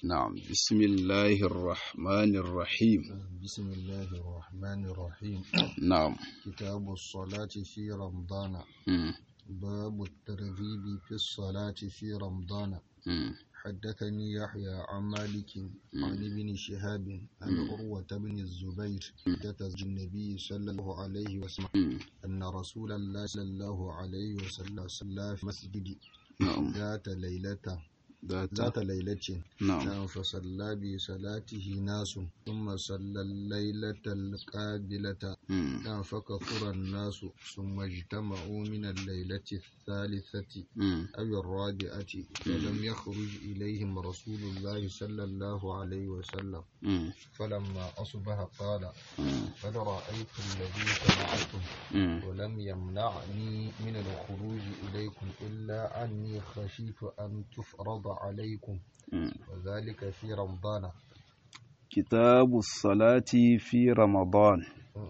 نعم بسم الله الرحمن الرحيم بسم الله الرحمن الرحيم نعم كتاب الصلاة في رمضان مم. باب الترغيب في الصلاة في رمضان مم. حدثني يحيى عن مالك عن ابن شهاب عن عروة بن الزبير حدث النبي صلى الله عليه وسلم مم. أن رسول الله صلى الله عليه وسلم صلى في مسجد نعم ذات ليلة ذات ذات ليلة نعم نعم فصلى بصلاته ناس ثم صلى الليلة القابلة مم. نعم فكثر الناس ثم اجتمعوا من الليلة الثالثة مم. أو الرابعة فلم يخرج إليهم رسول الله صلى الله عليه وسلم مم. فلما أصبح قال مم. قد رأيت الذي صنعتم مم. ولم يمنعني من الخروج إليكم إلا أني خشيت أن تفرض عليكم مم. وذلك في رمضان كتاب الصلاة في رمضان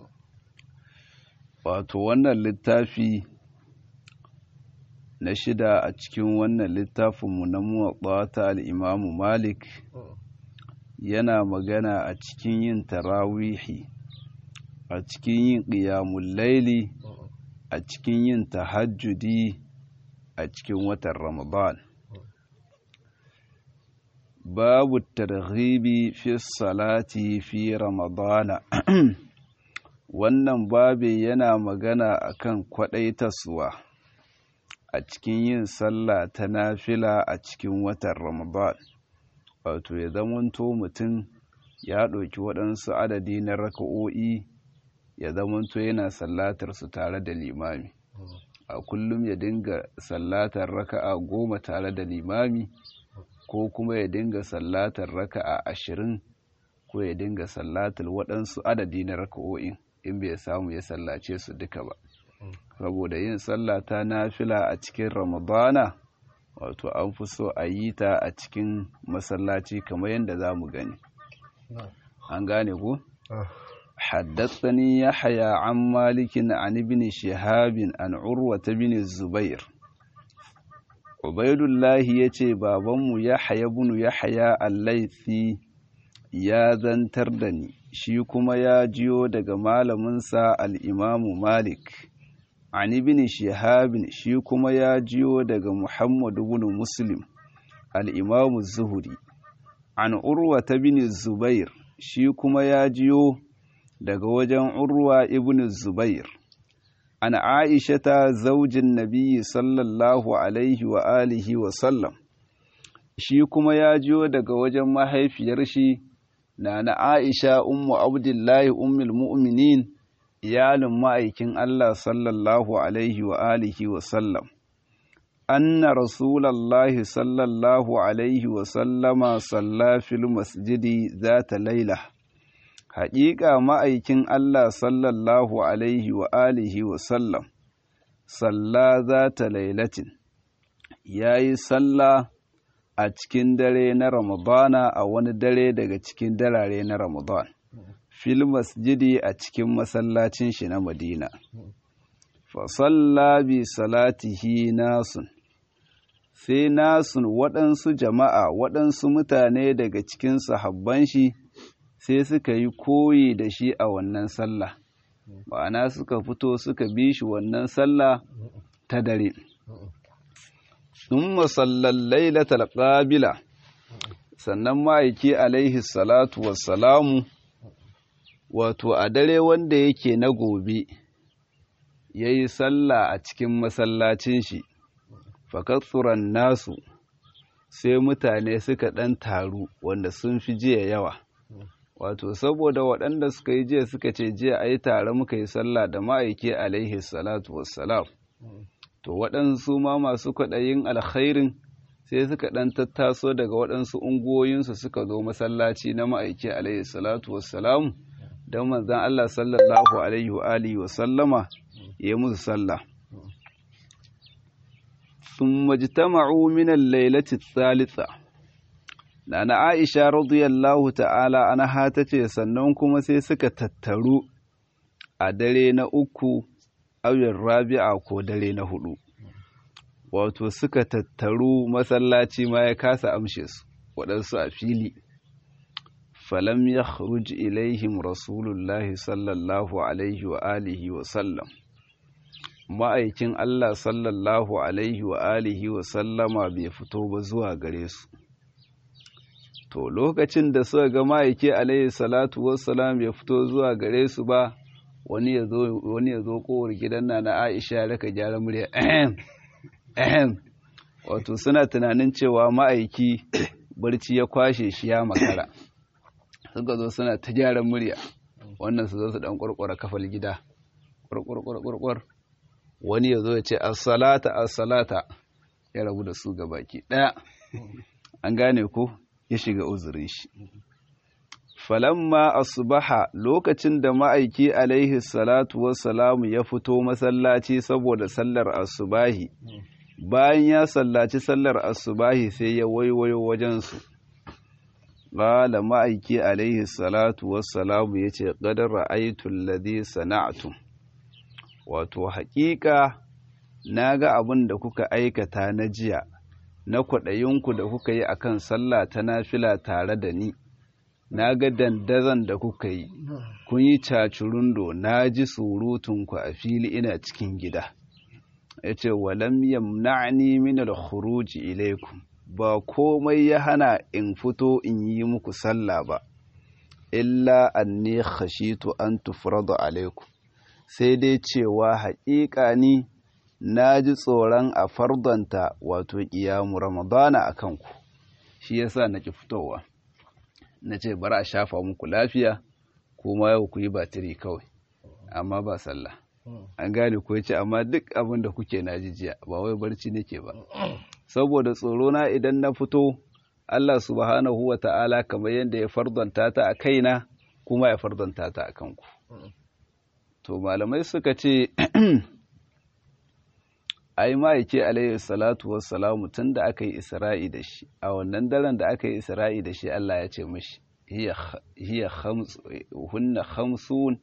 wato wannan littafi na shida a cikin wannan littafinmu na muwaɓa ta al'imamu malik yana magana a cikin yin tarawihi a cikin yin ƙiyamun laili a cikin yin tahajjudi a cikin watan ramadan babu targhibi fi salati fi ramadana wannan babe yana magana akan kwaɗaitaswa a cikin yin sallah ta nafila a cikin watan ramadan wato ya zamanto mutum ya ɗauki waɗansu adadi na raka'o'i ya zamanto yana sallatar su tare da limami a kullum ya dinga sallatar raka'a goma tare da limami ko kuma ya dinga sallatar raka'a ashirin ko ya dinga sallatar waɗansu adadi na raka'o'in in bai samu ya sallace su duka ba saboda yin sallah ta nafila a cikin ramadana wato an fi so a yi ta a cikin masallaci kamar yadda za mu gani an gane ku حدثني يحيى عن مالك عن ابن شهاب عن عروة بن الزبير عبيد الله يتي بابنmu يحيى بن يحيى الليثي ya zantar da ni shi kuma ya jiyo daga malaminsa al'imamu malik an ibn shihabin shi kuma ya jiyo daga muhammadu bin muslim al'imamu zuhuri an urwa ta bin zubair shi kuma ya jiyo daga wajen urwa ibn zubair an aisha ta zaujin nabiyyi sallallahu alaihi wa alihi wa sallam shi kuma ya jiyo daga wajen mahaifiyar shi na na aisha ummu abdullahi ummul mu'minin iyalin ma'aikin Allah sallallahu alaihi wa alihi wa sallam anna rasulallahi sallallahu alaihi wa sallama salla fil masjidi zata laila haƙiƙa ma'aikin Allah sallallahu alaihi wa alihi wa sallam salla zata lailatin yayi sallah a cikin dare na Ramadana a wani dare daga cikin darare na Ramadan fil masjidi a cikin masallacin shi na Madina fa salla bi salatihi nasun sai nasun waɗansu jama'a waɗansu mutane daga cikin sahabban shi sai suka yi koyi da shi a wannan sallah ma'ana suka fito suka bi shi wannan sallah ta dare ثم صلى الليلة القابلة sannan ma'aiki alaihi salatu wassalamu wato a dare wanda yake na gobe ya yi sallah a cikin masallacin shi fakatsuran nasu sai mutane suka ɗan taru wanda sun fi jiya yawa wato saboda waɗanda suka yi jiya suka ce jiya a yi tare muka yi sallah da ma'aiki alaihi salatu wassalam to waɗansu ma masu kwaɗayin alkhairin sai suka ɗan tattaso daga waɗansu unguwoyinsu suka zo masallaci na ma'aiki alaihi salatu wassalam don manzan Allah sallallahu alaihi wa alihi wa sallama ya musu sallah sun majtama'u min al-lailati thalitha Nana Aisha radiyallahu ta'ala anha tace sannan kuma sai suka tattaru a dare na uku auyar rabi'a ko dare na hudu wato suka tattaru masallaci ma ya kasa amshe su waɗansu a fili falam ya ilaihim rasulullahi sallallahu alaihi wa alihi wa sallam ma'aikin Allah sallallahu alaihi wa alihi wa sallama bai fito ba zuwa gare su to lokacin da suka ga ma'aiki alaihi salatu wassalam bai fito zuwa gare su ba wani ya zo wani ya zo kowar gidan na na Aisha raka gyara murya ehem ehem wato suna tunanin cewa ma'aiki barci ya kwashe shi ya makara suka zo suna ta gyara murya wannan su zo su dan kurkura kafal gida kurkur wani ya zo ya ce as-salata as-salata ya rabu da su gabaki daya an gane ko ya shiga uzurin shi falamma asbaha lokacin da ma'aiki alaihi salatu wassalamu ya fito masallaci saboda sallar asubahi bayan ya sallaci sallar asubahi sai ya waiwayo wajensu qala ma'aiki alaihi salatu wassalamu yace qad ra'aytu alladhi sana'tum wato haƙiƙa naga abin da kuka aikata na jiya na kwaɗayinku da kuka yi akan sallah ta nafila tare da ni na ga dandazon da kuka yi kun yi cacurundo na ji surutunku a fili ina cikin gida ya ce walam yamna'ni min al-khuruji ilaikum ba komai ya hana in fito in yi muku sallah ba illa anni khashitu an tufradu alaikum sai dai cewa haƙiƙa ni na ji tsoron a fardanta wato ƙiyamu ramadana a kanku shi yasa na ki fitowa na ce bari a shafa muku lafiya kuma yau ku yi batiri kawai amma ba sallah an gane ko ce amma duk abin da kuke na jijiya ba wai barci nake ba saboda tsoro na idan na fito Allah subhanahu wa ta'ala kamar yadda ya fardanta ta a kaina kuma ya fardanta ta a kanku to malamai suka ce ai ma'aike alayhi salatu wassalamu tun da aka yi isra'i da shi a wannan daren da aka yi isra'i da shi Allah ya ce mashi hiya hunna khamsun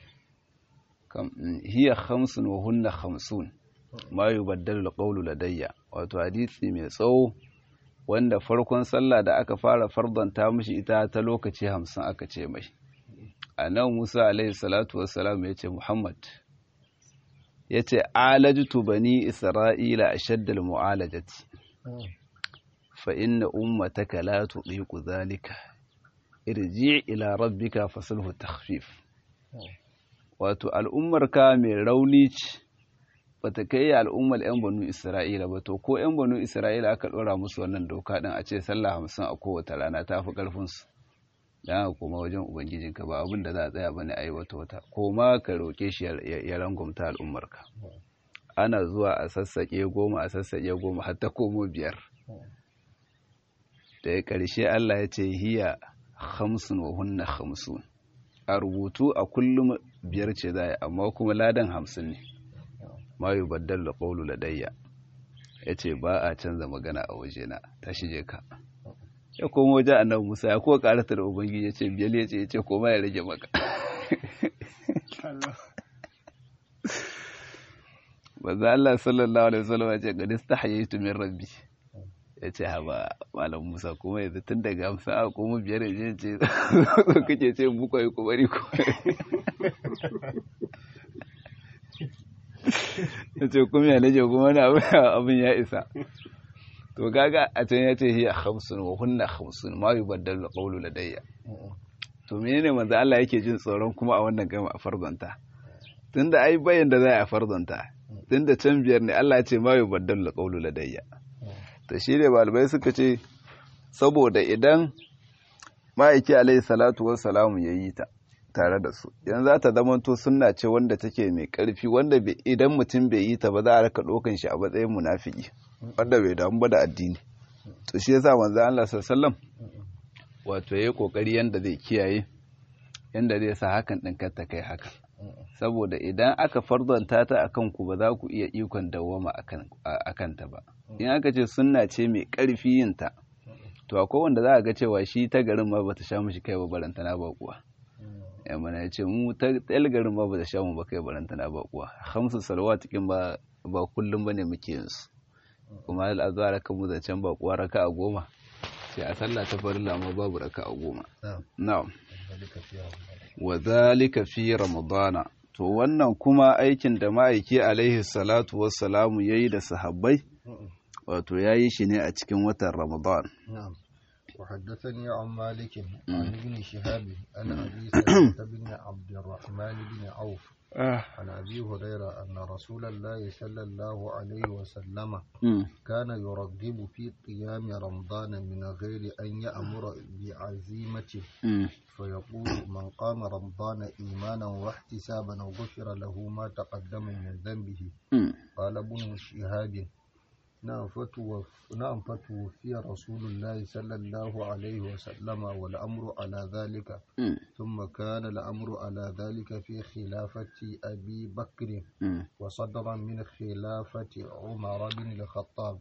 hiya khamsun wa hunna khamsun ma yubaddalu alqawlu ladayya wato hadisi mai tsawo wanda farkon sallah da aka fara fardanta mishi ita ta lokaci hamsin aka ce mai annabi Musa alayhi salatu wassalam ya ce Muhammad ya ce alajtu bani isra'ila a shaddal mu'alajati fa inna ummataka la tuqiqu zalika irji ila rabbika fasulhu takhfif wato al'ummarka mai rauni ce bata kai al'ummar yan banu isra'ila ba to ko yan banu isra'ila aka dora musu wannan doka din a ce sallah hamsin a kowace rana ta fi karfin su dan koma wajen ubangijinka ba abin da za a tsaya bane ayi wata wata koma ka roke shi ya rangumta al'ummarka ana zuwa a sassaƙe goma a sassaƙe goma har ta komo biyar da ya ƙarshe Allah ya ce hiya hamsin wa hunna hamsin a rubutu a kullum biyar ce za amma kuma ladan hamsin ne ma yi baddal da ƙaulu ladayya ya ce ba a canza magana a wajena ta shige ka ya koma wajen annabi Musa ya kuwa karata da ubangiji ya ce biyar ya ce ya ce koma ya rage maka Baza Allah sallallahu alaihi wasallam ya ce gadis ta hayyaitu min rabbi ya ce haba malam Musa kuma yanzu tun daga hamsin a koma biyar ya ce ce so kake ce muku yi kubari ku ya ce kuma ya rage kuma wani abin ya isa to gaga a can ya ce hiya khamsun wa hunna khamsun ma yubaddalu qawlu ladayya to menene manzo Allah yake jin tsoron kuma a wannan gama a farzanta tunda ai bayan da za a farzanta tunda can biyar ne Allah ya ce ma yubaddalu qawlu ladayya to shi ne balibai suka ce saboda idan ma'aiki alaihi salatu wassalamu yayi ta tare da su yanzu za ta zamanto sunna ce wanda take mai karfi wanda idan mutum bai yi ta ba za a raka ɗaukan shi a matsayin munafiki wanda bai damu ba da addini to shi yasa manzo Allah sallallahu wato yayi kokari yanda zai kiyaye yanda zai sa hakan din kar ta kai haka saboda idan aka farzanta ta akan ku ba za ku iya ikon dawwama akan akan ta ba in aka ce sunna ce mai karfi yin ta to akwai wanda za a ga cewa shi ta garin ma bata sha mishi kai ba barantana ba kuwa ya mana ya ce mu ta tsayar garin ba bata sha mu ba kai barantana ba kuwa hamsu salawatikin ba ba kullum bane muke yin su kuma al'azhar kan mu zancen ba kuwa raka a goma sai a sallah ta farilla ma babu raka'a goma نعم na'am ذلك في رمضان wa zalika fi ramadana to wannan kuma aikin da ma'aiki alaihi salatu wassalamu yayi da sahabbai wato yayi shi ne a cikin watan ramadan نعم وحدثني عن مالك عن ابن شهاب عن أبي سلمة بن عبد الرحمن بن عوف عن أبي هريرة أن رسول الله صلى الله عليه وسلم Mm, كان يرغب في قيام رمضان من غير أن يأمر بعزيمة mm, فيقول من قام رمضان إيمانا واحتسابا غفر له ما تقدم من ذنبه mm. قال ابن شهاب نعم فتوف نعم فتوفي رسول الله صلى الله عليه وسلم والأمر على ذلك Mm, ثم كان الأمر على ذلك في خلافة أبي بكر mm. وصدرا من خلافة عمر بن الخطاب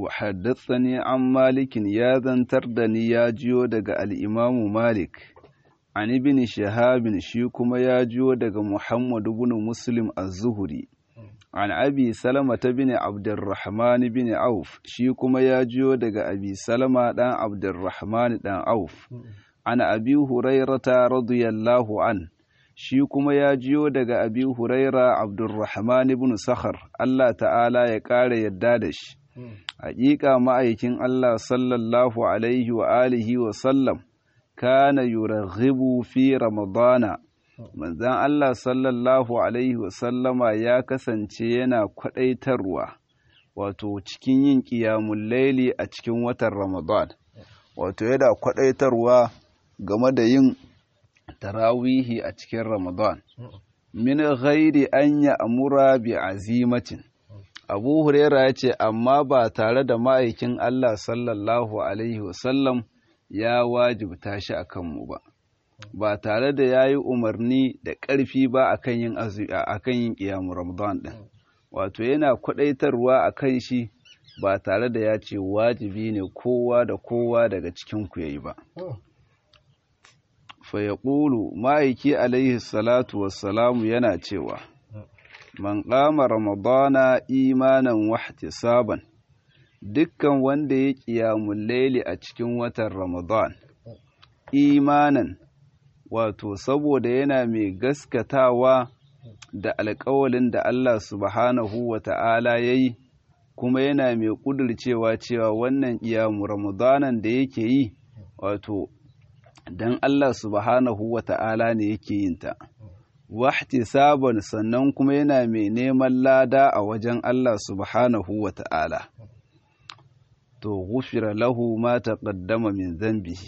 وحدثني عن مالك يا ذنتر دني يا جيو دغ الإمام مالك عن ابن شهاب شي كما يا جيو دغ محمد بن مسلم الزهري عن أبي سلمة بن عبد الرحمن بن عوف شي كما يا جيو دغ أبي سلمة دان عبد الرحمن دان عوف عن أبي هريرة رضي الله عنه shi kuma ya jiyo daga abi huraira abdurrahman ibn sakhar Allah ta'ala ya ƙara yadda da shi haƙiƙa ma'aikin Allah sallallahu alaihi wa alihi wa sallam kana yuraghibu fi ramadana manzan Allah sallallahu alaihi wa sallama ya kasance yana kwaɗaitarwa wato cikin yin ƙiyamun laili a cikin watan ramadan wato yana kwaɗaitarwa game da yin tarawihi a cikin ramadan min ghairi an ya amura bi azimatin abu huraira ya ce amma ba tare da ma'aikin allah sallallahu alaihi wasallam ya wajibta shi a kanmu ba ba tare da ya yi umarni da ƙarfi ba a kan yin yin ƙiyamu ramadan ɗin wato yana kwaɗaitarwa a kan shi ba tare da ya ce wajibi ne kowa da kowa daga cikin ku yayi ba fa yaqulu ma'aiki alaihi salatu wassalamu yana cewa man qama ramadana imanan wa ihtisaban dukkan wanda ya qiyamul layli a cikin watan ramadan imanan wato saboda yana mai gaskatawa da alƙawalin da Allah subhanahu wa ta'ala ya yi kuma yana mai ƙudurcewa cewa wannan iyamu ramadanan da yake yi wato don Allah subhanahu wa ta'ala ne yake yin ta wahti sabon sannan kuma yana mai neman lada a wajen Allah subhanahu wa ta'ala to gufira lahu ma taqaddama min zambihi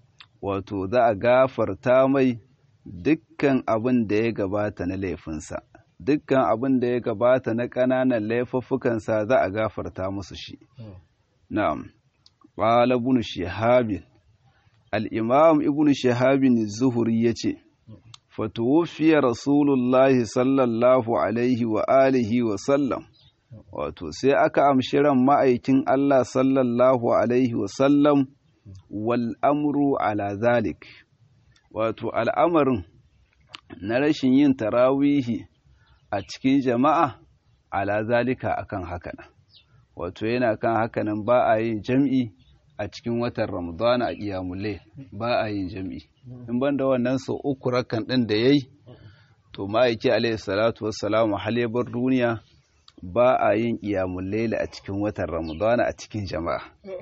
wato za a gafarta mai dukkan abin da ya gabata na laifinsa dukkan abin da ya gabata na ƙananan laifuffukansa za a gafarta musu shi na'am qala ibn shihab al-imam ibn shihab az-zuhri yace fatuwfiya rasulullahi sallallahu alaihi wa alihi wa sallam wato sai aka amshi ran ma'aikin Allah sallallahu alaihi wa sallam wal amru ala zalik wato al'amarin na rashin yin tarawihi a cikin jama'a ala zalika akan hakanan wato yana kan hakanan ba a yin jam'i a cikin watan ramadana a ƙiyamule ba a yin jam'i in ban da wannan sau uku rakan ɗin da ya yi to ma'aiki alaihi salatu wassalamu halebar duniya ba a yin ƙiyamule a cikin watan ramadana a cikin jama'a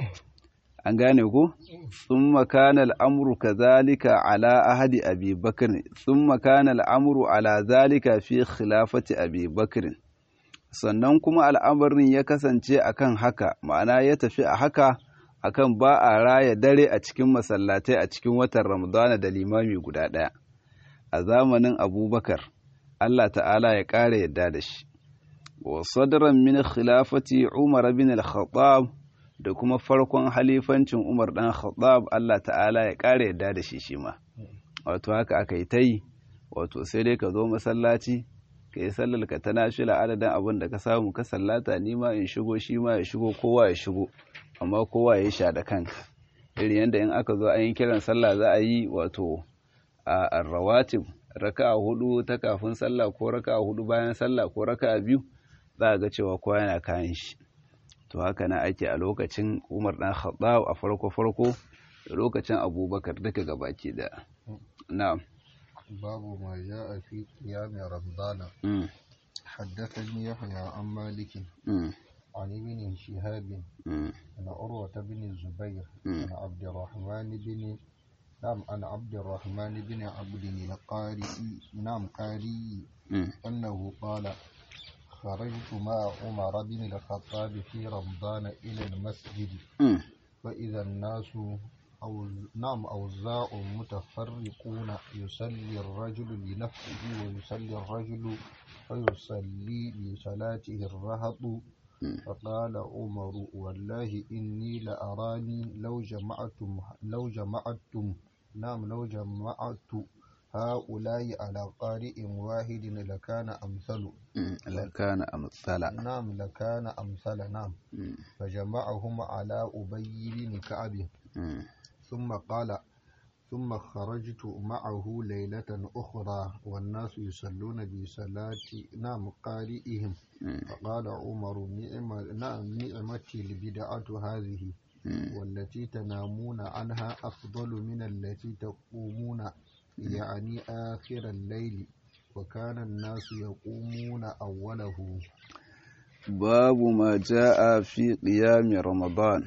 an gane ku sun makana al'amuru ka zalika ala ahadi abi bakir sun makana al'amuru ala zalika fi khilafati abi bakir sannan kuma al'amarin ya kasance akan haka ma'ana ya tafi a haka akan ba a raya dare a cikin masallatai a cikin watan ramadana da limami guda ɗaya a zamanin abubakar allah ta'ala ya ƙara yadda da shi wa sadran min khilafati umar bin al-khattab da kuma farkon halifancin Umar ɗan Khattab Allah ta'ala ya ƙara yadda da shi shi ma wato haka aka yi ta yi wato sai dai ka zo masallaci ka yi sallar ka ta nashila adadin abin da ka samu ka sallata ni ma in shigo shi ma ya shigo kowa ya shigo amma kowa ya sha da kanka irin yadda in aka zo an yi kiran sallah za a yi wato a rawatib raka'a hudu ta kafin sallah ko raka'a hudu bayan sallah ko raka'a biyu za a ga cewa kowa yana kayan shi to haka na ake a lokacin umar dan khattab a farko farko da lokacin abubakar duka gabaki da na'am babu ma ja'a fi qiyam ramadana حدثني يحيى عن مالك عن ابن شهاب عن عروة بن الزبير عن عبد الرحمن بن نعم عن عبد الرحمن بن عبد القاري نعم قاري أنه قال خرجت مع عمر بن الخطاب في رمضان إلى المسجد فإذا الناس أو نعم أوزاع متفرقون يصلي الرجل لنفسه ويصلي الرجل فيصلي لصلاته الرهط فقال عمر والله إني لأراني لو جمعتم لو جمعتم نعم لو جمعت هؤلاء على قارئ واحد لكان أمثل لكان أمثل نعم لكان أمثل نعم فجمعهم على أبي بن كعب ثم قال ثم خرجت معه ليلة أخرى والناس يصلون بصلاة نعم قارئهم فقال عمر نعم نعم نعمتي البدعة هذه والتي تنامون عنها أفضل من التي تقومون يعني آخر الليل وكان الناس يقومون أوله باب ما جاء في قيام رمضان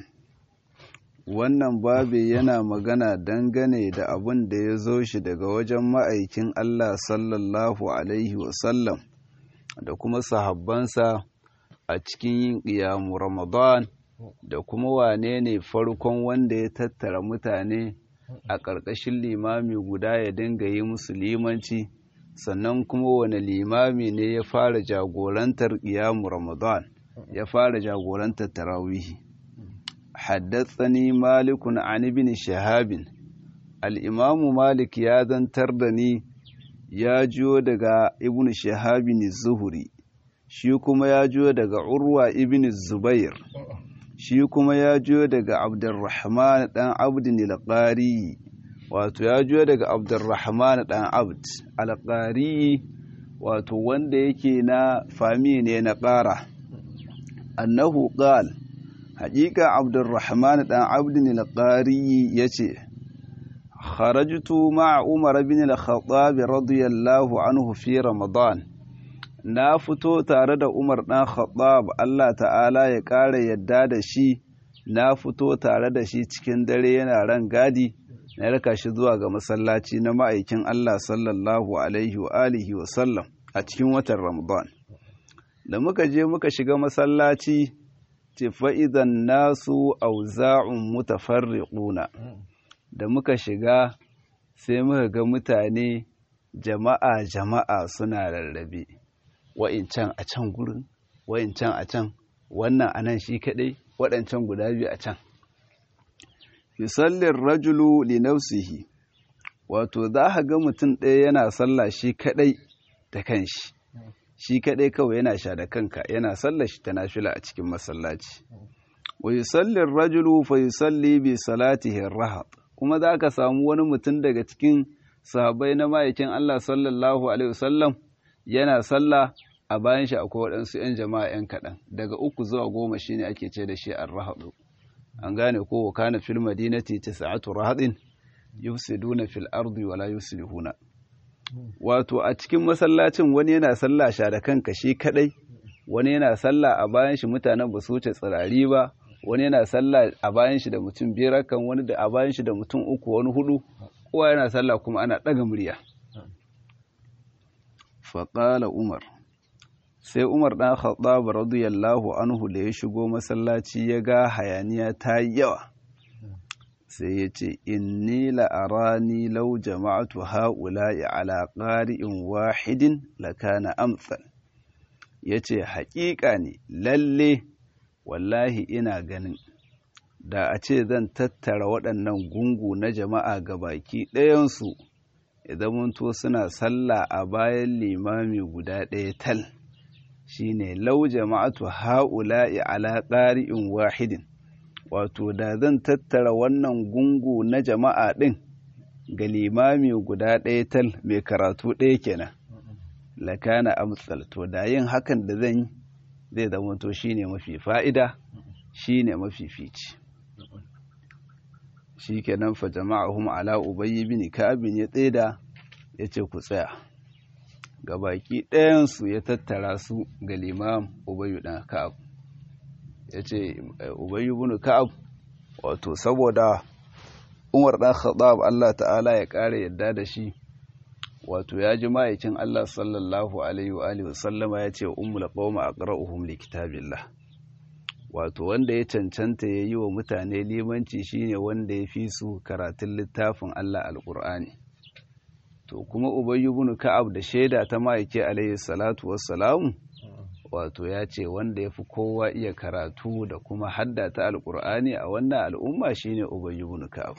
wannan babi yana magana dangane da abin da ya zo shi daga wajen ma'aikin Allah sallallahu Alaihi wasallam da kuma sahabbansa a cikin yin ƙiyamu Ramadan da kuma wane ne farkon wanda ya tattara mutane a ƙarƙashin limami guda ya dinga yi musu limanci sannan kuma wane limami ne ya fara jagorantar ƙiyamu Ramadan ya fara jagorantar tarawihi. حدثني مالك عن ابن شهاب الإمام مالك يا ذنتر دني يا جو دغا ابن شهاب الزهري shi kuma ya jiyo daga urwa ibn zubair shi kuma ya jiyo daga abdurrahman dan abdin al-qari wato ya jiyo daga abdurrahman dan abd al-qari wato wanda yake na fami ne na ƙara annahu qala haƙiƙa abdurrahman ɗan abdin al-qari ya ce kharajtu ma'a umar bin al-khattab radiyallahu anhu fi ramadan na fito tare da umar ɗan khattab Allah ta'ala ya ƙara yadda da shi na fito tare da shi cikin dare yana ran gadi na raka shi zuwa ga masallaci na ma'aikin Allah sallallahu alaihi wa alihi wa sallam a cikin watan ramadan da muka je muka shiga masallaci ce fa'idan nasu auza'un mutafarriquna da muka shiga sai muka ga mutane jama'a jama'a suna rarrabe wa'incan a can gurin wa'incan a can wannan anan shi kadai waɗancan guda biyu a can yusallin rajulu li nafsihi wato za ka ga mutum ɗaya yana sallah shi kadai da kanshi shi kaɗai kawai yana sha da kanka yana sallar shi ta nafila a cikin masallaci wa yusalli rajulu fa yusalli bi salatihi rahat kuma za ka samu wani mutum daga cikin sahabbai na ma'aikin Allah sallallahu alaihi wasallam yana sallah a bayan shi akwai waɗansu 'yan jama'a 'yan kaɗan daga uku zuwa goma shine ake ce da shi ar-rahadu an gane ko kana fil madinati tis'atu rahadin yufsiduna fil ardi wala yuslihuna wato a cikin masallacin wani yana sallah sha da kanka shi kadai wani yana sallah a bayan shi mutanen ba su wuce tsirari ba wani yana sallah a bayan shi da mutum biyar kan wani da a bayan shi da mutum uku wani hudu kowa yana sallah kuma ana ɗaga murya faƙala umar sai umar ɗan khattab radiyallahu anhu da ya shigo masallaci ya ga hayaniya ta yi yawa sai ya ce inni la'arani lau jama'atu ha'ula'i ala ƙari'in wahidin lakana amsal ya ce haƙiƙa ne lalle wallahi ina ganin da a ce zan tattara waɗannan gungu na jama'a ga baki ɗayansu idan munto suna sallah a bayan limami guda ɗaya tal shine lau jama'atu ha'ula'i ala ƙari'in wahidin wato da zan tattara wannan gungu na jama'a ɗin ga limami guda ɗaya tal mai karatu ɗaya kenan lakana amsal to da yin hakan da zan yi zai zama to shine mafi fa'ida shine mafifici shikenan fa jama'ahum ala ubayy bin ka'ab ya tseda yace ku tsaya gabaki ɗayan su ya tattara su ga limam ubayy dan ka'ab yace ubayy bin ka'ab wato saboda Umar dan Khattab Allah ta'ala ya kare yadda da shi wato ya ji ma'aikin Allah sallallahu alaihi wa alihi wasallama ya ce ummul qauma aqra'uhum li kitabillah wato wanda ya cancanta ya yi wa mutane limanci shine wanda ya fi su karatun littafin Allah alqur'ani to kuma Ubay ibn Ka'ab da shaida ta ma'aiki alaihi salatu wassalamu wato ya ce wanda ya fi kowa iya karatu da kuma haddata alqur'ani a wannan al'umma shine Ubay ibn Ka'ab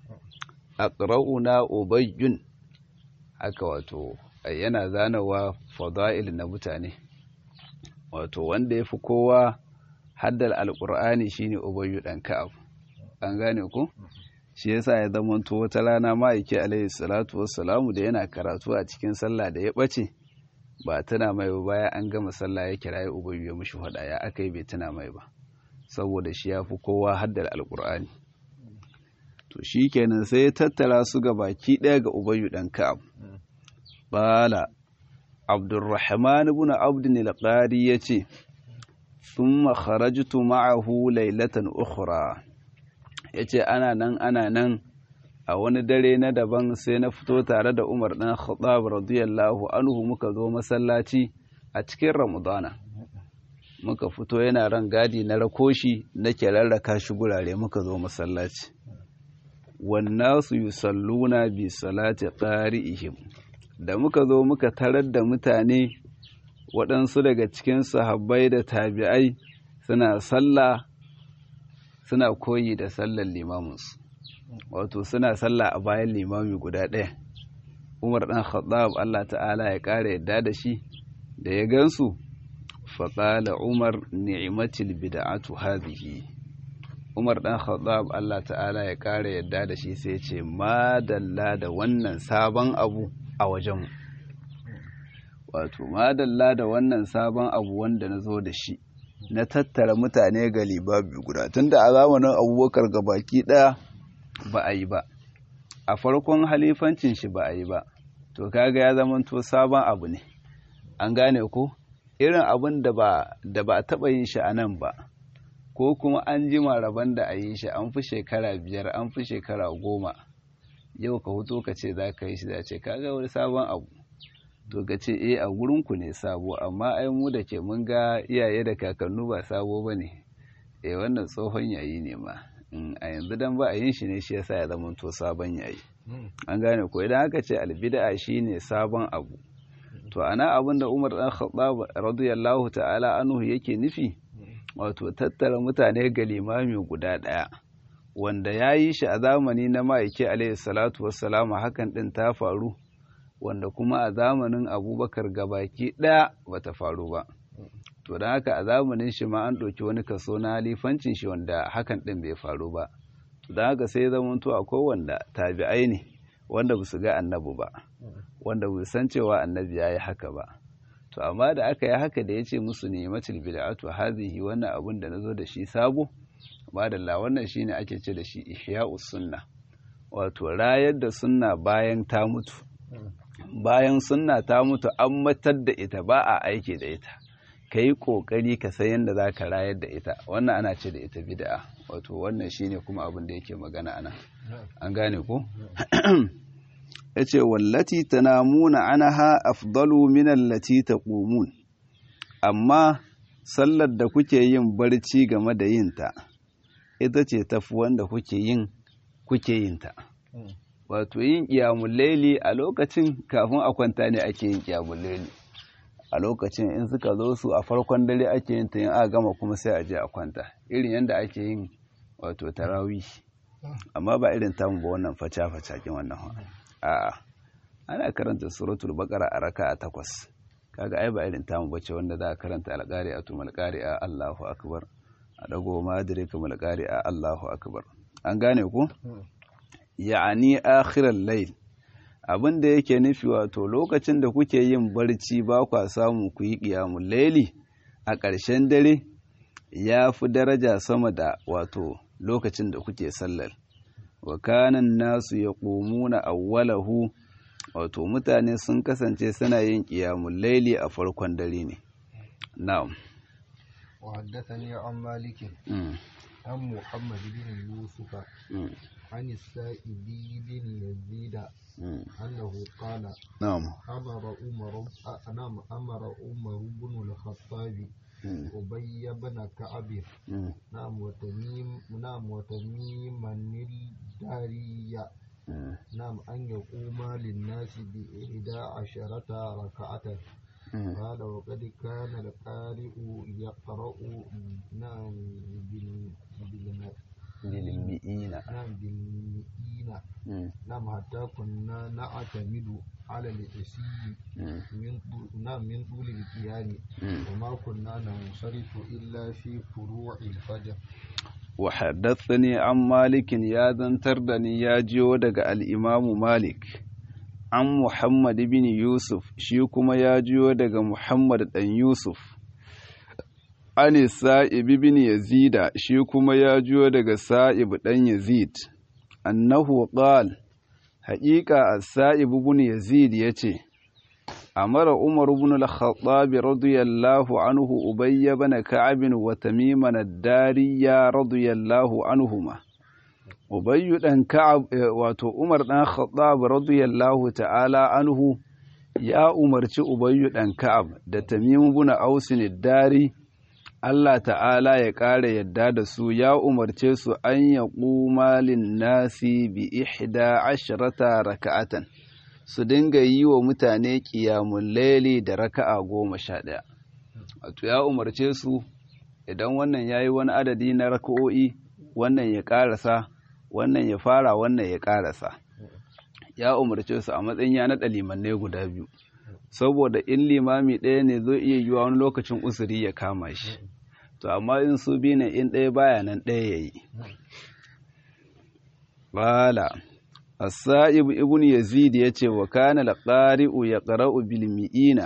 aqra'una ubayyun haka wato yana zanawa fada'il na mutane wato wanda ya fi kowa haddal alƙur'ani shine ubayyu ɗan ka'ab an gane ku shi yasa ya zamanto wata rana ma'aiki alaihi salatu wassalamu da yana karatu a cikin sallah da ya ɓace ba tana mai ba baya an gama sallah ya kirayi ubayyu ya mushi faɗa ya aka yi bai tana mai ba saboda shi ya fi kowa haddal alƙur'ani to shi kenan sai ya tattara su ga baki ɗaya ga ubayyu ɗan ka'ab bala abdurrahman ibn abdin al-qari yace thumma kharajtu ma'ahu laylatan ukhra yace ana nan ana nan a wani dare na daban sai na fito tare da Umar dan Khattab radiyallahu anhu muka zo masallaci a cikin Ramadana muka fito yana ran gadi na rakoshi nake rarraka shi gurare muka zo masallaci wannasu yusalluna bi salati qari'ihim da muka zo muka tarar da mutane waɗansu daga cikin sahabbai da tabi'ai suna sallah suna koyi da sallar limaminsu wato suna sallah a bayan limami guda ɗaya umar ɗan khattab allah ta'ala ya ƙara yadda da shi da ya gansu faƙala umar ni'imatil bida'atu hadhihi umar ɗan khattab allah ta'ala ya ƙara yadda da shi sai ce madalla da wannan sabon abu a wajenmu wato madalla da wannan sabon abu wanda na zo da shi na tattara mutane ga libabi guda tunda a zamanin abubakar ga baki ɗaya ba a yi ba a farkon halifancin shi ba a yi ba to kaga ya zamanto sabon abu ne an gane ko irin abin da ba da ba a taɓa yin shi a nan ba ko kuma an jima rabon da a yi shi an fi shekara biyar an fi shekara goma yau ka huto ka ce za ka yi shi da ce kaga wani sabon abu to ka ce eh a gurinku ne sabo amma ai mu da ke mun ga iyaye da kakannu ba sabo ba ne eh wannan tsohon yayi ne ma a yanzu dan ba a yin shi ne shi yasa ya zama to sabon yayi an gane ko idan aka ce albid'a shine sabon abu to ana abin da Umar dan Khattab radiyallahu ta'ala anhu yake nufi wato tattara mutane ga limami guda daya wanda ya yi shi a zamani na ma'aiki alaihi salatu wassalamu hakan din ta faru wanda kuma a zamanin abubakar gabaki ɗaya bata faru ba to don haka a zamanin shi ma an ɗauki wani kaso na halifancin shi wanda hakan ɗin bai faru ba to don haka sai zama to akwai wanda tabi'ai ne wanda ba su ga annabi ba wanda ba san cewa annabi ya yi haka ba to amma da aka yi haka da ya ce musu ne matil bid'atu hazihi wannan abun da nazo da shi sabo madalla wannan shine ake ce da shi ihya'us sunna wato rayar da sunna bayan ta mutu bayan sunna ta mutu an matar da ita ba a aiki da ita ka yi ƙoƙari ka san yadda za ka rayar da ita wannan ana ce da ita bid'a wato wannan shine kuma abin da yake magana ana an gane ko ya ce wallati tanamuna anaha afdalu min allati taqumun amma sallar da kuke yin barci game da yinta ita ce tafi wanda kuke yin kuke yinta wato yin ƙiyamun laili a lokacin kafin a kwanta ne ake yin ƙiyamun laili a lokacin in suka zo su a farkon dare ake yin ta yin a gama kuma sai a je a kwanta irin yadda ake yin wato tarawi amma ba irin tamu ba wannan faca-faca kin wannan a ana karanta suratul baqara a raka a takwas kaga ai ba irin tamu bace wanda za a karanta alƙari a tumal a Allahu akbar a dago ma direka malƙari a Allahu akbar an gane ku ya'ani akhiral layl abin da yake nufi wato lokacin da kuke yin barci ba kwa samu ku yi qiyamul layli a ƙarshen dare ya fi daraja sama da wato lokacin da kuke sallar wa kanan nasu ya ƙomuna awwalahu wato mutane sun kasance suna yin ƙiyamun laili a farkon dare ne na'am وحدثني عن مالك عن محمد بن يوسف عن السائب بن يزيد أنه قال نعم أمر عمر نعم أمر عمر بن الخطاب أبي بن كعب نعم وتميم نعم وتميم الدارية نعم أن يقوم للناس بإحدى عشرة ركعة قال وقد كان القارئ يقرأ نعم بالمئين نعم بالمئين نعم حتى كنا نعتمد على العشي من نعم من طول القيام وما كنا ننصرف إلا في فروع الفجر وحدثني عن مالك يا ذنتر دني يا جيو دغ الإمام مالك an Muhammad bin Yusuf shi kuma ya jiyo daga Muhammad ɗan Yusuf ani Sa'ib bin Yazida shi kuma ya jiyo daga Sa'ib ɗan Yazid annahu qal haƙiƙa as-Sa'ib bin Yazid yace amara Umar ibn al-Khattab radiyallahu anhu Ubay ibn Ka'ab wa Tamim ad-Dariya radiyallahu anhuma Ubayyu ɗan Ka'ab wato Umar ɗan Khattab radiyallahu ta'ala anhu ya umarci Ubayyu ɗan Ka'ab da Tamim ibn Aus dari Allah ta'ala ya ƙara yadda da su ya umarce su an ya ƙuma nasi bi ihda asharata raka'atan su dinga yi wa mutane ƙiyamun laili da raka'a goma sha ɗaya. Wato ya umarce su idan wannan ya yi wani adadi na raka'o'i wannan ya ƙarasa wannan ya fara wannan ya karasa ya umarce su a matsayin ya naɗa limannai guda biyu saboda in limami ɗaya ne zai iya yiwa wani lokacin usuri ya kama shi to amma in su biyu ne in ɗaya baya nan ɗaya ya yi bala as-sa'ib ibn yazid yace wa kana al-qari'u yaqra'u bil mi'ina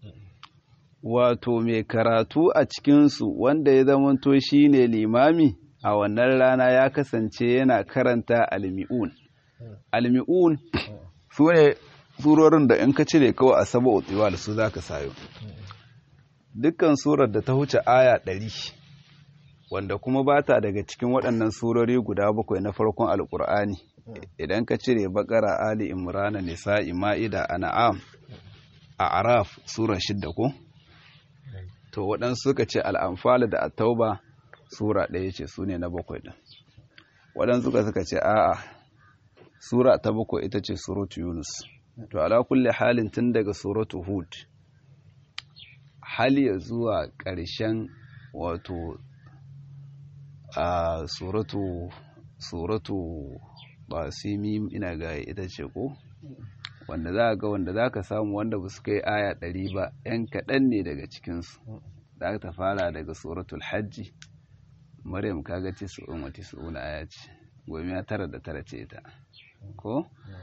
wato mai karatu a cikin su wanda ya zamanto shine limami a wannan rana ya kasance yana karanta almi'un almi'un su ne surorin da in ka cire kawai a saba otiwa da su za ka sayo dukkan surar da ta huce aya ɗari wanda kuma ba ta daga cikin waɗannan surori guda bakwai na farkon alƙur'ani idan ka cire bakara ali imrana nisa'i ma'ida an'am a araf sura shidda ko to waɗansu suka ce al'amfala da at-tauba sura ɗaya ce su ne na bakwai ɗin waɗansu suka suka ce a'a sura ta bakwai ita ce suratu yunus to ala kulle halin tun daga suratu hud hal ya zuwa ƙarshen wato a suratu suratu basimim ina ga ita ce ko wanda za ga wanda za ka samu wanda ba su kai aya ɗari ba 'yan kaɗan ne daga cikinsu za ta fara daga suratul hajji maryam kaga ce su umma ce su una aya ce gomi ya tara da tara ce ta ko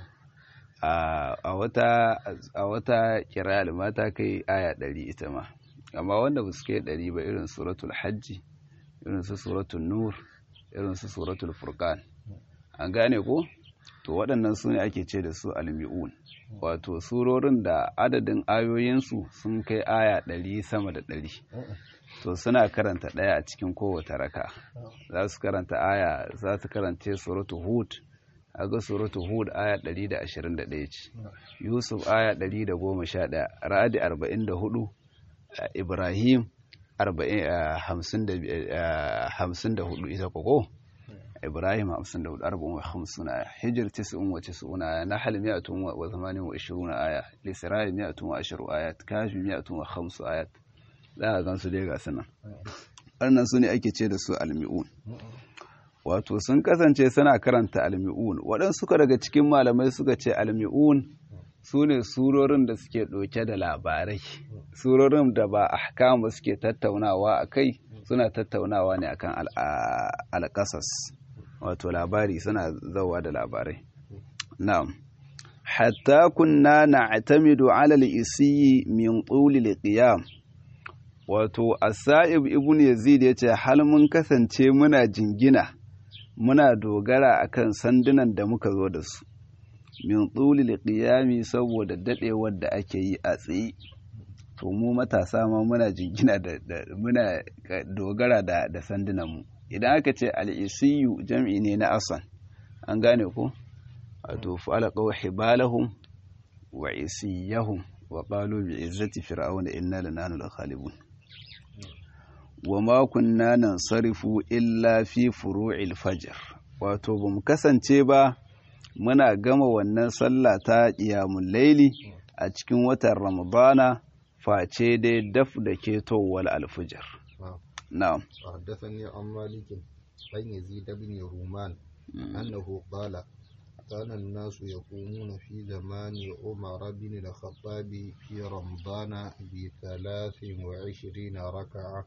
a wata a wata kira mata kai aya ɗari ita ma amma wanda ba su kai ɗari ba irin suratul hajji irin su suratul nur irin su suratul furqan an gane ko to waɗannan su ne ake ce da su almi'un wato surorin da adadin ayoyinsu sun kai aya ɗari sama da ɗari to suna karanta ɗaya a cikin kowace raka za su karanta aya za su karance suratu hud aga suratu hud aya 121 ce yusuf aya 111 ra'adi 44 ibrahim 54 ita koko ibrahim 54 54 aya hijir 99 aya nahl 128 aya lisra'i 120 ayat kafi 105 ayat za a gansu dai ga sunan wannan su ne ake ce da su almi'un wato sun kasance suna karanta almi'un waɗansu suka daga cikin malamai suka ce almi'un su ne surorin da suke ɗauke da labarai surorin da ba ahkama suke tattaunawa a kai suna tattaunawa ne akan alƙasas wato labari suna zauwa da labarai na'am hatta kunna na'tamidu ala al-isiyi min tuli al-qiyam wato asa'ib ibn yazid ya ce hal mun kasance muna jingina muna dogara akan sandunan da muka zo da su min tsulil qiyami saboda dadewar da ake yi a tsaye to mu matasa ma muna jingina da muna dogara da da sandunan mu idan aka ce al-isiyu jam'i ne na asan an gane ko wato falaqaw hibalahum wa isiyahum wa qalu bi izzati fir'auna inna lanahnu al-ghalibun wa ma kunna nansarifu illa fi furu'il fajr wato bamu kasance ba muna gama wannan sallah ta qiyamul laili a cikin watan ramadana face dai daf da ketowar alfujar na'am حدثني عن مالك عن يزيد بن رومان أنه قال كان الناس يقومون في زمان عمر بن الخطاب في رمضان بثلاث وعشرين ركعة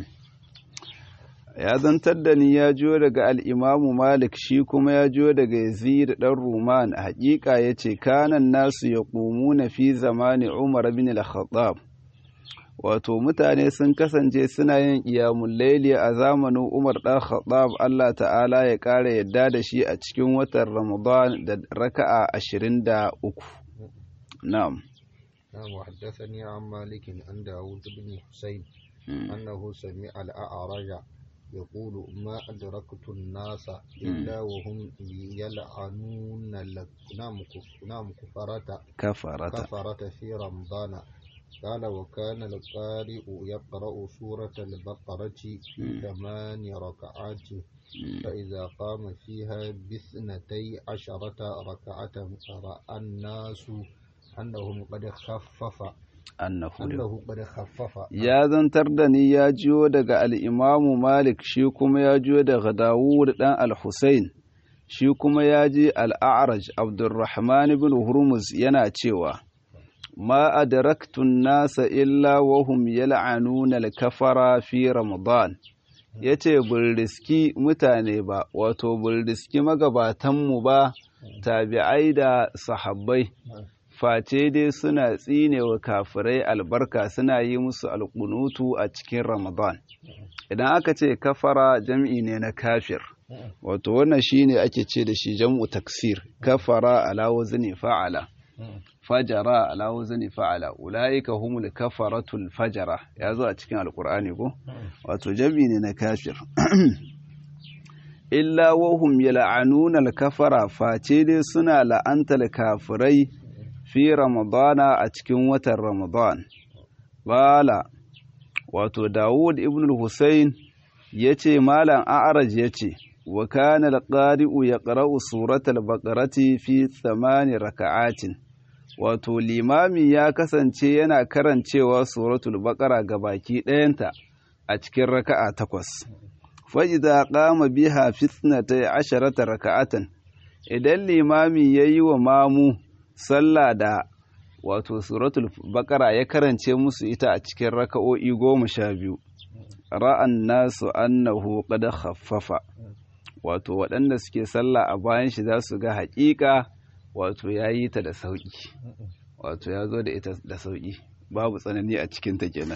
ya zantar da ni ya jiyo daga al'imamu malik shi kuma ya jiyo daga yazid ɗan ruman a haƙiƙa ya ce kanan nasu ya ƙumu na fi zamani umar bin al-khattab wato mutane sun kasance suna yin ƙiyamun laili a zamanin umar ɗan khattab allah ta'ala ya ƙara yadda da shi a cikin watan ramadan da raka'a ashirin da uku na'am نعم وحدثني عن مالك عن داود بن حسين أنه سمع الأعرج يقول ما أدركت الناس إلا وهم يلعنون نعم كفرة كفرة كفرة في رمضان قال وكان القارئ يقرأ سورة البقرة في ثمان ركعات فإذا قام فيها باثنتي عشرة ركعة رأى الناس أنهم قد خفف annahu أنه قد خفف ya zantar da ni ya jiyo daga al'imamu Malik shi kuma ya jiyo daga Dawud ɗan al-Husayn shi kuma ya ji al'araj Abdurrahman bin Hurmuz yana cewa ma adaraktun nasa illa wahum yal'anuna al-kafara fi Ramadan yace bul riski mutane ba wato bul riski magabatanmu ba tabi'ai da sahabbai face dai suna tsinewa kafirai albarka suna yi musu alƙunutu a cikin ramadan idan aka ce kafara jam'i ne na kafir wato wannan shine ake ce da shi jam'u taksir kafara ala wazni fa'ala fajara ala wazni fa'ala ulaika humul kafaratul fajara ya zo a cikin alqur'ani ko wato jam'i ne na kafir illa wahum yal'anuna al-kafara face dai suna la'antar kafirai fi ramadana a cikin watan ramadan bala wato dawud ibn al-husayn yace malam a'raj yace wa kana al-qari'u yaqra'u suratal baqarati fi thamani raka'atin wato limami ya kasance yana karancewa suratul baqara baki ɗayanta a cikin raka'a takwas fa idza qama biha fi 12 raka'atan idan limami yayi wa mamu sallah da wato suratul bakara ya karance musu ita a cikin raka'o'i goma sha biyu ra'an nasu annahu qad khaffafa wato waɗanda suke sallah a bayan shi za su ga haƙiƙa wato ya yi ta da sauƙi wato ya zo da ita da sauƙi babu tsanani a cikin ta kenan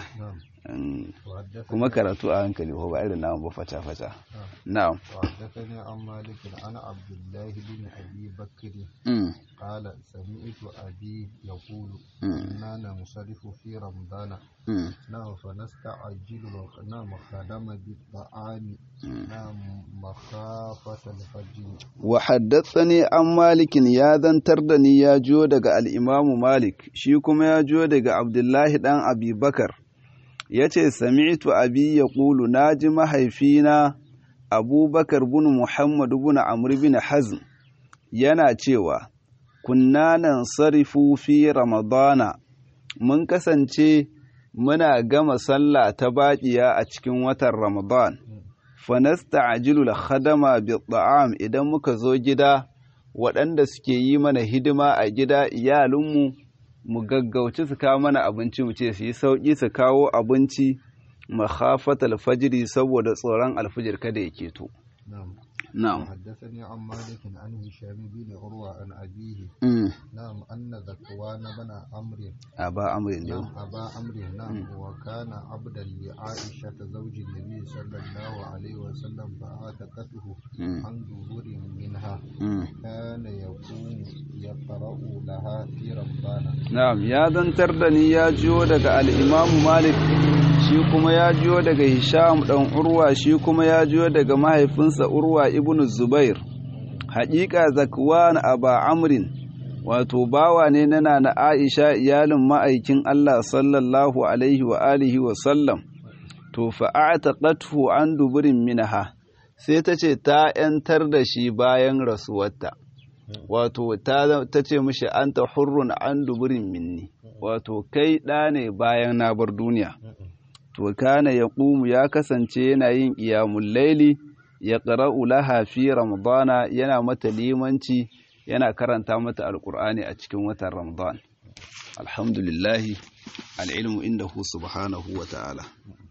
kuma karatu a hankali ko ba irin namu ba fata-fata na'am وحدثني عن مالك عن عبد الله بن أبي بكر قال سمعت أبي يقول كنا ننصرف في رمضان نعم فنستعجل نعم خدم بالطعام نعم مخافة الفجر وحدثني عن مالك يا ذنتر دني يا جو daga al-Imam Malik shi kuma ya jo daga Abdullahi dan Abi Bakar yace sami'tu abi yaqulu naji mahaifina Abubakar bin Muhammad bin Amr bin Hazm yana cewa kunna nan sarifu fi Ramadana mun kasance muna gama sallah ta baƙiya a cikin watan Ramadan fanasta'jilu al-khadama bi-ta'am idan muka zo gida waɗanda suke yi mana hidima a gida iyalinmu mu gaggauci su kawo mana abinci mu ce su yi sauƙi su kawo abinci makhafatal fajiri saboda tsoron alfijir kada ya keto نعم وحدثني عن مالك عن هشام بن عروة عن أبيه مم. نعم أن ذكوان بن عمرو أبا عمرو نعم اليوم أبا عمرو نعم وكان عبدا لعائشة زوج النبي صلى الله عليه وسلم فعاتقته مم. عن دبر منها مم. كان يقوم يقرأ لها في رمضان Na'am, ya zantar da ni ya jiyo daga al'imamu Malik, shi kuma ya jiyo daga Hisham ɗan Urwa, shi kuma ya jiyo daga mahaifinsa Urwa ibn Zubair. Haƙiƙa Zakwan Aba Amrin, wato bawa ne na na Aisha iyalin ma'aikin Allah sallallahu Alaihi wa alihi wa sallam, to fa'ata ƙatfu an duburin minaha, sai ta ce ta ‘yantar da shi bayan rasuwarta. wato ta ta ce mishi anta hurrun an duburin minni wato kai ɗa ne bayan na bar duniya to kana ya ƙumu ya kasance yana yin ƙiyamun laili ya ƙara'u laha fi ramadana yana mata limanci yana karanta mata alƙur'ani a cikin watan ramadan alhamdulillahi al'ilmu inda hu subhanahu wa ta'ala